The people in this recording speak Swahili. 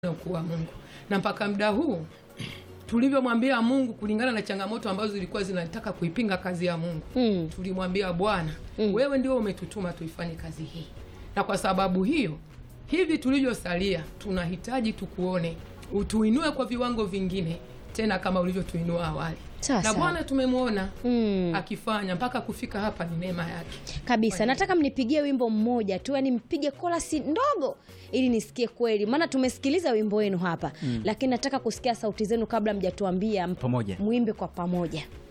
na ukuu wa Mungu, na mpaka muda huu tulivyomwambia Mungu kulingana na changamoto ambazo zilikuwa zinataka kuipinga kazi ya Mungu Mm. tulimwambia Bwana, Mm. wewe ndio umetutuma tuifanye kazi hii, na kwa sababu hiyo hivi tulivyosalia tunahitaji tukuone, utuinue kwa viwango vingine tena kama ulivyotuinua awali. Sawa, Na sawa. Bwana tumemwona Mm. akifanya mpaka kufika hapa, ni neema yake. kabisa nataka mnipigie wimbo mmoja tu yani mpige kolasi ndogo ili nisikie kweli maana tumesikiliza wimbo wenu hapa lakini nataka kusikia sauti zenu kabla mjatuambia Pamoja. mwimbe kwa pamoja